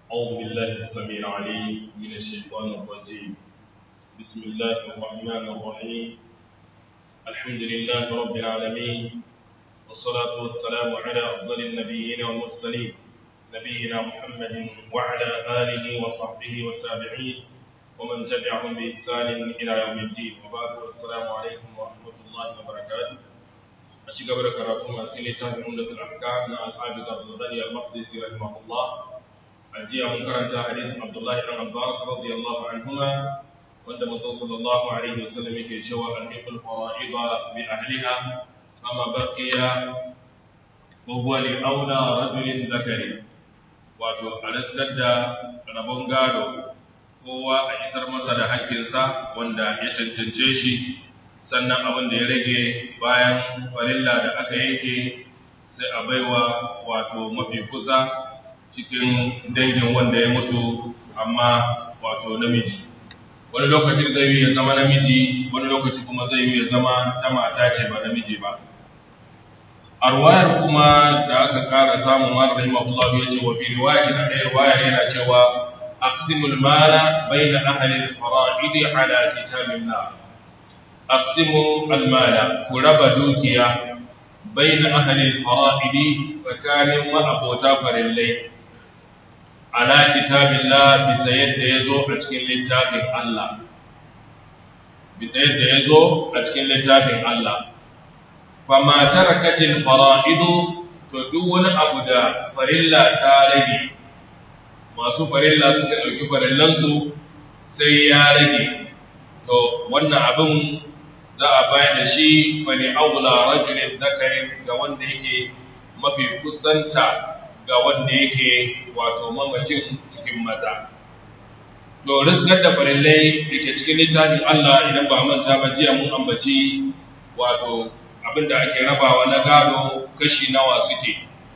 أعوذ بالله السميع العليم من الشيطان الرجيم بسم الله الرحمن الرحيم الحمد لله رب العالمين والصلاة والسلام على أفضل النبيين والمرسلين نبينا محمد وعلى آله وصحبه والتابعين ومن تبعهم بإحسان إلى يوم الدين وبعد السلام عليكم ورحمة الله وبركاته أشيك بركاته أسئلة تابع عمدة الأحكام الحافظ عبد الغني المقدسي رحمه الله أجي من كرنت حديث عبد الله بن عباس رضي الله عنهما وأن الرسول صلى الله عليه وسلم كي شوى ألحق الفرائض بأهلها فما بقي وهو لأولى رجل ذكر wato a raskar da rabon gado kowa a isar masa da hakkinsa wanda ya cancance shi sannan abin da ya rage bayan farilla da aka yanke sai a baiwa wato mafi kusa cikin dangin wanda ya mutu amma wato namiji wani lokaci zai yi ya zama namiji wani lokaci kuma zai yi ya zama ta mata ce ba namiji ba a ruwayar kuma da aka kara samun mara rahimahullah ya ce wa fi riwayati na ɗaya ruwayar yana cewa aqsimul mala bayna ahli al-fara'id ala kitabillah aqsimu al-mala ku raba dukiya bayna ahli al-fara'id tsakanin ma'abota farillai ala kitabillah bisa yadda ya zo a cikin littafin Allah bisa yadda ya zo a cikin littafin Allah fama tarakatil fara'idu to duk wani abu da farilla ta rage masu farilla suka ɗauki farillansu sai ya rage to wannan abin za a bayar da shi wani aula rajulin zakarin ga wanda yake mafi kusanta ga wanda yake wato mamacin cikin maza to rizkar da farillai da ke cikin littafin Allah idan ba manta ba jiya mun ambaci wato abinda ake rabawa na gado kashi nawa suke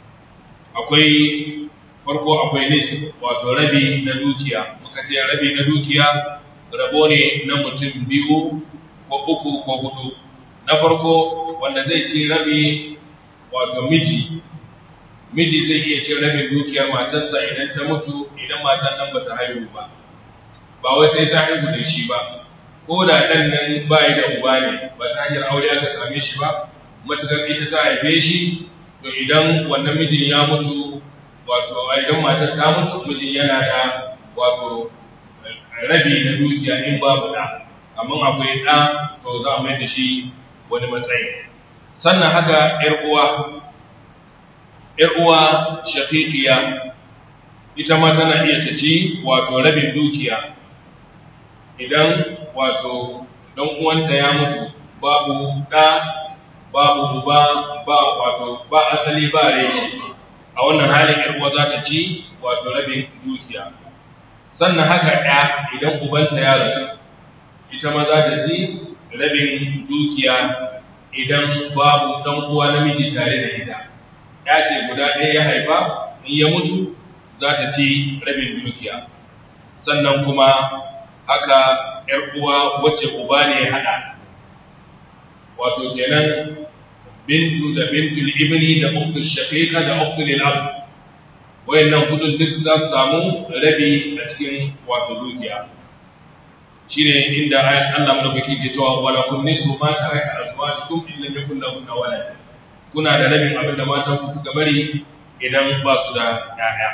akwai farko akwai nis wato rabi na dukiya muka ce rabi na dukiya rabo ne na mutum biyu ko uku ko hudu na farko wanda zai ci rabi wato miji miji zai iya cin rabin dukiyar matarsa idan ta mutu idan matan nan ba ta haihu ba ba wai sai ta haihu da shi ba ko da ɗan nan ba yi da uba ne ba ta hanyar aure aka same shi ba matuƙar ita ta haife shi to idan wannan mijin ya mutu wato a idan matar ta mutu mijin yana da wato rabi na dukiya in babu ɗa amma akwai ɗa to za a mai da shi wani matsayi sannan haka ‘yar uwa ‘yar uwa shafiƙiya ita ma tana iya ta ci wato rabin dukiya idan wato dan uwanta ya mutu babu da babu uba ba wato ba asali ba reshi a wannan halin yar uwa za ta ci wato rabin dukiya sannan haka ɗaya idan ubanta ya rasu ita ma za ta ci rabin dukiya idan babu dan uwa namiji tare da ita ya ce guda ɗaya ya haifa in ya mutu za ta ci rabin dukiya sannan kuma haka ‘yar uwa wacce uba ne ya haɗa, wato kenan bintu da bintu ibni da uktu shafiqa da uktu lil'ab wayannan hudun duk za su samu rabi a cikin wato dukiya shine inda ayat Allah madaukaki ke cewa wala kun nisu ma taraka azwajukum in lam yakun lahunna walad kuna da rabin abin da matan ku suka bari idan ba su da ƴaƴa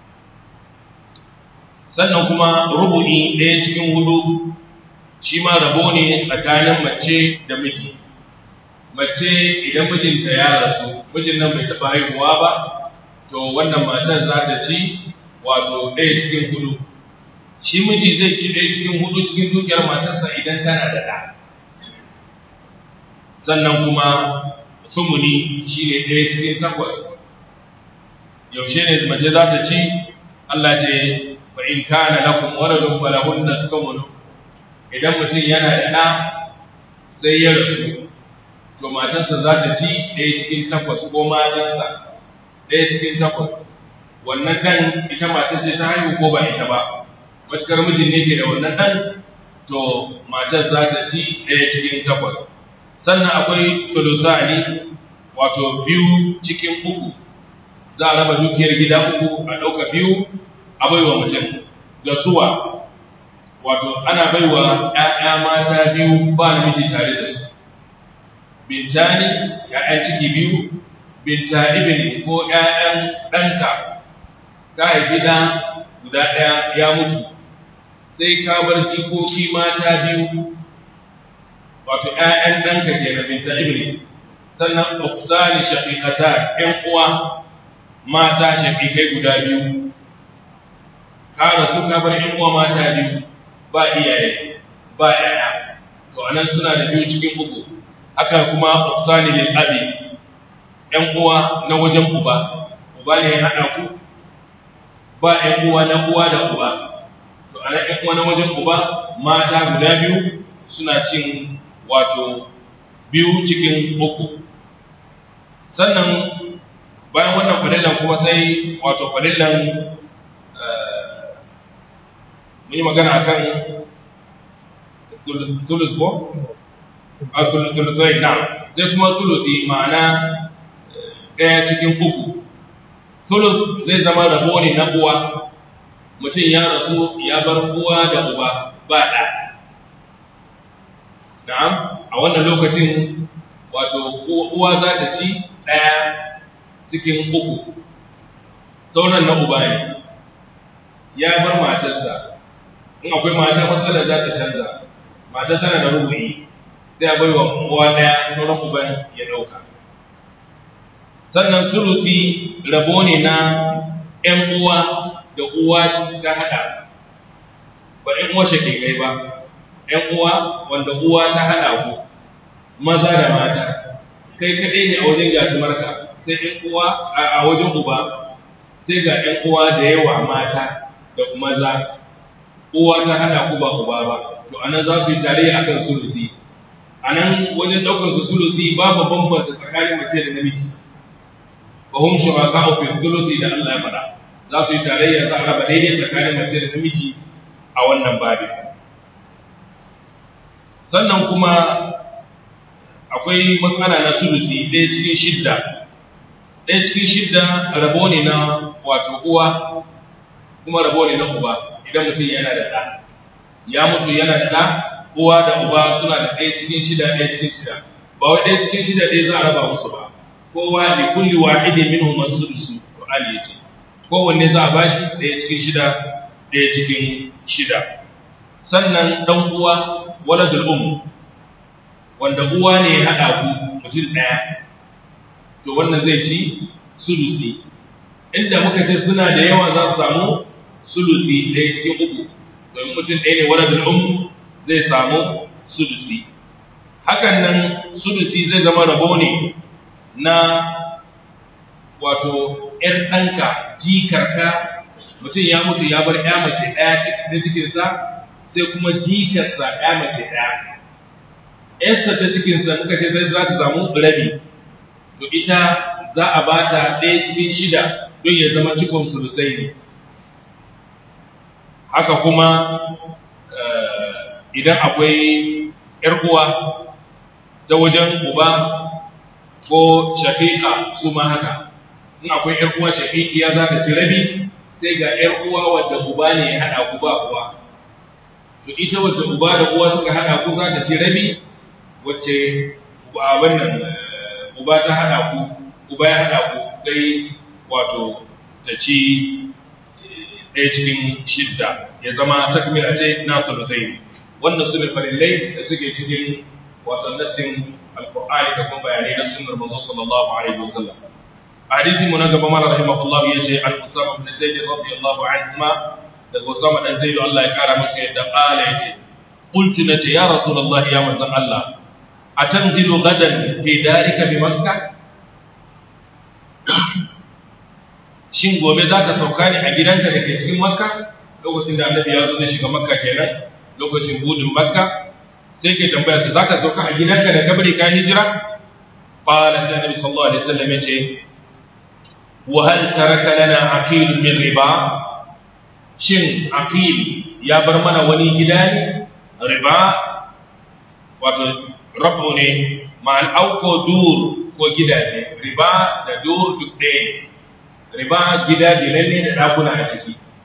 sannan kuma rubu'i ɗaya cikin hudu shi ma rabo ne tsakanin mace da miji mace idan mijinta ya rasu mijin nan bai taɓa haihuwa ba to wannan matan za ta ci wato ɗaya cikin hudu shi miji zai ci ɗaya cikin hudu cikin dukiyar matarsa idan tana da ɗa sannan kuma sumuni shi ne ɗaya cikin takwas yaushe ne mace za ta ci Allah ce fa in kana lakum waladun falahunna thumnu idan mutum yana da ɗa sai ya rasu to matarsa za ta ci ɗaya cikin takwas ko matarsa ɗaya cikin takwas wannan ɗan ita matar ce ta haihu ko ba ita ba matukar mijin ne ke da wannan ɗan to matar za ta ci ɗaya cikin takwas sannan akwai tulutani wato biyu cikin uku za a raba dukiyar gida uku a ɗauka biyu a a baiwa mutum ga suwa wato ana baiwa ‘ya'ya mata biyu ba namiji tare da su bintani ‘ya'yan ciki biyu binta ibn ko ‘ya'yan ɗanka ta haifi ɗa guda ɗaya ya mutu sai ka bar jikoki mata biyu wato ‘ya'yan ɗanka ke na binta ibn sannan uftani shafiƙata ‘yan uwa mata shafiƙai guda biyu ka rasu ka bar ‘yan uwa mata biyu ba iyaye ba ‘ya'ya to anan suna da biyu cikin uku haka kuma uftani lil abi ‘yan uwa na wajen uba uba ne ya haɗa ku ba ‘yan uwa na uwa da uba to anan ‘yan uwa na wajen uba mata guda biyu suna cin wato biyu cikin uku sannan bayan wannan fadillan kuma sai wato fadillan mun yi magana akan tulus ko? a tulusai na sai kuma tulusi ma'ana ɗaya cikin uku tulus zai zama rabo ne na uwa mutum ya rasu ya bar uwa da uba ba ɗa na'am a wannan lokacin wato uwa za ta ci ɗaya cikin uku sauran na uba ne ya bar matarsa in akwai mata matsala za ta canza mata tana da rubuyi sai a baiwa uwa ɗaya sauran uban ya ɗauka sannan sulusi rabo ne na ‘yan uwa da uwa ta haɗa ba ‘yan uwa shakikai ba ‘yan uwa wanda uwa ta haɗa ku maza da mata kai kaɗai ne a wajen gasimarka sai ‘yan uwa a wajen uba sai ga ‘yan uwa da yawa mata da maza uwa ta hada ku ba uba ba to anan za su yi tarayya akan sulusi anan wajen daukar su sulusi babu bambanta tsakanin mace da namiji fa hum shuraka fi sulusi da Allah ya faɗa za su yi tarayya za a raba daidai tsakanin mace da namiji a wannan babin sannan kuma akwai matsala na sulusi ɗaya cikin shidda ɗaya cikin shidda rabo ne na wato uwa kuma rabo ne na uba idan mutum yana da ɗa ya mutu yana da ɗa uwa da uba suna da ɗaya cikin shida ɗaya cikin shida ba wai ɗaya cikin shida ɗaya za a raba musu ba kowa li kulli wahidi minhum as-sudus Qur'ani yace kowanne za a bashi ɗaya cikin shida ɗaya cikin shida sannan dan uwa waladul um wanda uwa ne ya haɗa ku mutum ɗaya to wannan zai ci sulusi inda muka ce suna da yawa za su samu sulusi ɗaya cikin uku domin mutum ɗaya ne waladul um zai samu sulusi hakan nan sulusi zai zama rabo ne na wato ‘yar ɗanka jikarka mutum ya mutu ya bar ‘ya mace ɗaya na cikinsa sai kuma jikarsa ‘ya mace ɗaya ‘yarsa ta cikinsa muka ce zai za ta samu rabi to ita za a ba ta ɗaya cikin shida don ya zama cikon sulusai ne haka kuma idan akwai ‘yar uwa ta wajen uba ko shafiƙa su ma haka in akwai ‘yar uwa shafiƙiya za ta ci rabi sai ga ‘yar uwa wadda uba ne ya haɗa ku ba uwa to ita wadda uba da uwa suka haɗa ku za ta ci rabi wacce abin nan uba ta haɗa ku uba ya haɗa ku sai wato ta ci ɗaya cikin shidda ya zama takmila ce na sulutai wannan su ne farillai da suke cikin wato nassin alqur'ani da kuma bayanai na sunnar manzo sallallahu alaihi wasallam hadisi mu na gaba mala rahimahullah yace an usama ibn zaid radiyallahu anhuma da usama dan zaid Allah ya kara masa yadda qala yace qultu nace ya rasulullah ya manzon Allah atanzilu gadan fi darika bi makkah shin gobe zaka sauka ne a gidanka da ke cikin makka lokacin da annabi ya zo zai shiga makka kenan lokacin budin makka sai ke tambaya ta zaka sauka a gidanka da kabari ka hijira qala ta nabi sallallahu alaihi wasallam yace wa hal taraka lana aqil min riba shin aqil ya bar mana wani gida ne riba wato rabu ne ma'al auko dur ko gidaje riba da dur duk ɗaya riba gida ne da ɗakuna a ciki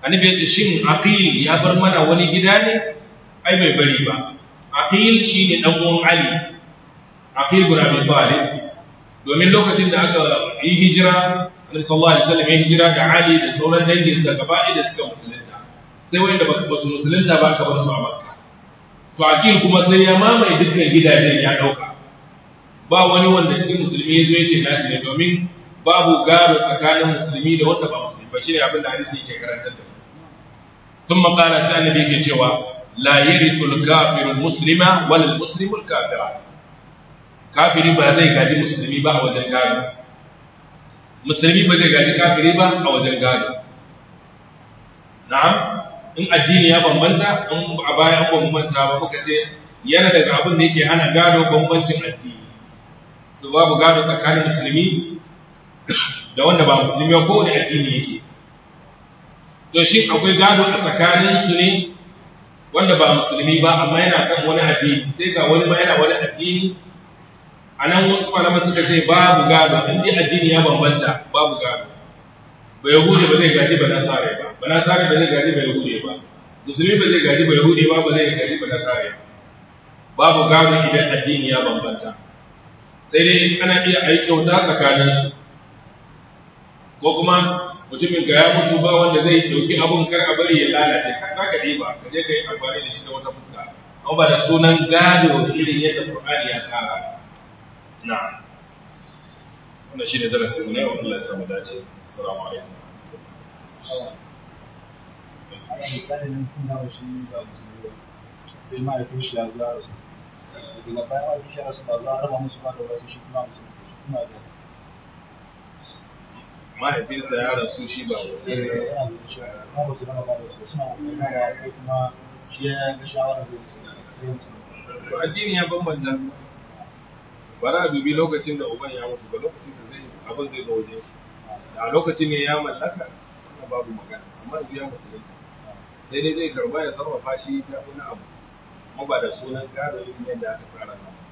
annabi ya ce shin aqil ya bar mana wani gida ne ai bai bari ba aqil shine dan uwan ali aqil bin abi talib domin lokacin da aka yi hijira annabi sallallahu alaihi wasallam ya hijira da ali da sauran dangin sa gaba da suka musulunta sai wanda ba su musulunta ba aka bar su a makka to aqil kuma sai ya mamaye dukkan gidajen ya dauka ba wani wanda cikin musulmi ya zo ya ce nashi ne domin babu gado tsakanin musulmi da wanda ba musulmi ba shine abin da hadisi yake karantar da ثم قال سأل بك cewa لا يرث الكافر المسلم ولا المسلم الكافر kafiri ba zai gaji musulmi ba a wajen gado musulmi ba zai gaji kafiri ba a wajen gado na'am in addini ya bambanta in a baya an bambanta ba muka ce yana daga abin da yake hana gado bambancin addini to babu gado tsakanin musulmi da wanda ba musulmi ba kowane addini yake to shin akwai gado a tsakanin su ne wanda ba musulmi ba amma yana kan wani addini sai ga wani ma yana wani addini a nan wasu malaman suka ce babu gado in dai addini ya bambanta babu gado ba yahudi ba zai gaji ba nasare ba ba nasare ba zai gaji ba yahudi ba musulmi ba zai gaji ba yahudi ba ba zai gaji ba nasare ba babu gado idan addini ya bambanta sai dai ana iya aiki kyauta tsakanin su ko kuma mutumin ga ya mutu ba wanda zai dauki abun kar a bari ya lalace ka ka ba ka je ka yi amfani da shi ta wata fuska amma ba da sunan gado irin yadda Qur'ani ya tsara na'am wannan shine darasin mu ne wa Allah ya samu dace assalamu alaikum misali nan tun da shi ba musulmi sai mahaifin shi ya zuwa rasu daga bayan mahaifin shi ya rasu ba za a raba musu ba da wasu shi kuma musulmi shi kuma da mahaifinsa ya rasu shi ba yana da shi kuma ba su raba ba da su suna kokarin sai kuma shi ya ga shawara zai su sai musulmi to addini ya bambanta su ba za a dubi lokacin da uban ya mutu ba lokacin da zai abin zai zo wajen shi da a lokacin ne ya mallaka wannan babu magana amma yanzu ya musulunta sai dai zai karba ya sarrafa shi ta wani abu amma ba da sunan gado irin yadda aka tsara nan